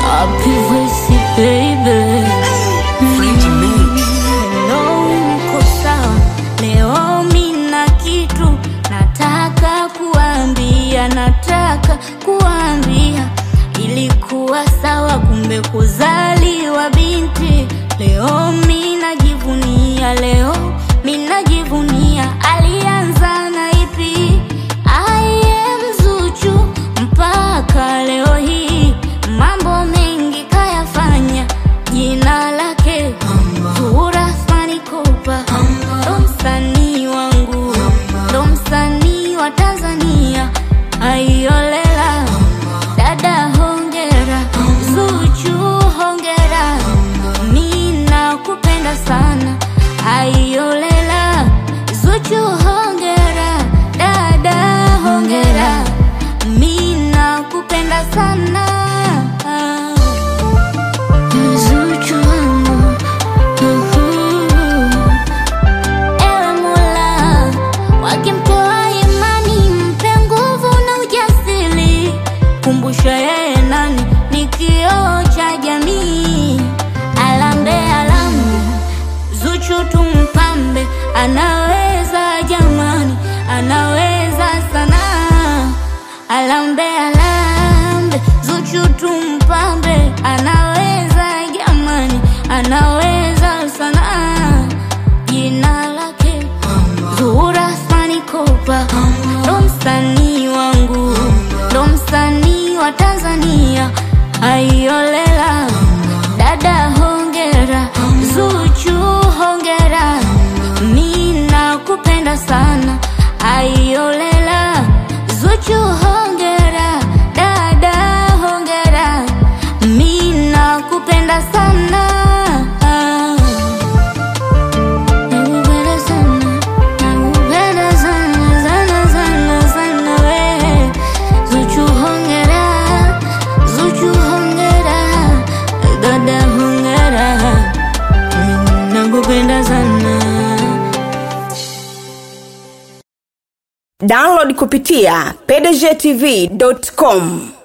Happy voice baby Hello, uko sawa? Leo mina kitu nataka kuambia, nataka kuambia. Ilikuwa sawa, kumbe kuzaliwa binti. Leo minajivunia, leo minajivunia. Alianza na ipi? I am Zuchu mpaka leo hii, mambo mengi kayafanya, jina lake Zuhura Athmani Kopa, ndo msanii wangu, ndo msanii wa Tanzania. Aiolela dada, hongera Zuchu, hongera, mi nakupenda sana. Aiolela Zuchu, hongera dada, hongera, mi nakupenda sana. Zuchu wangu, uhu. Ewe Mola, wakimtoa imani, mpe nguvu na ujasiri. Kumbusha yeye nani ni kioo cha jamii. Alambe alambe, Zuchu tumpambe, anaweza jamani, anaweza sana. Alambe alambe, Zuchu tumpambe, anaweza jamani, anaweza sana. Jina lake Zuhura Athmani Kopa, ndo msanii wangu, ndo msanii wa Tanzania. Aiolela dada, hongera Zuchu, hongera, mi nakupenda sana. Aiolela Zuchu, hongera dada, hongera, mi nakupenda sana. Nakupenda sana, nakupenda sana, sana, sana, sana we. Zuchu hongera, Zuchu hongera, dada hongera, nakupenda sana. Download kupitia pdgtv.com.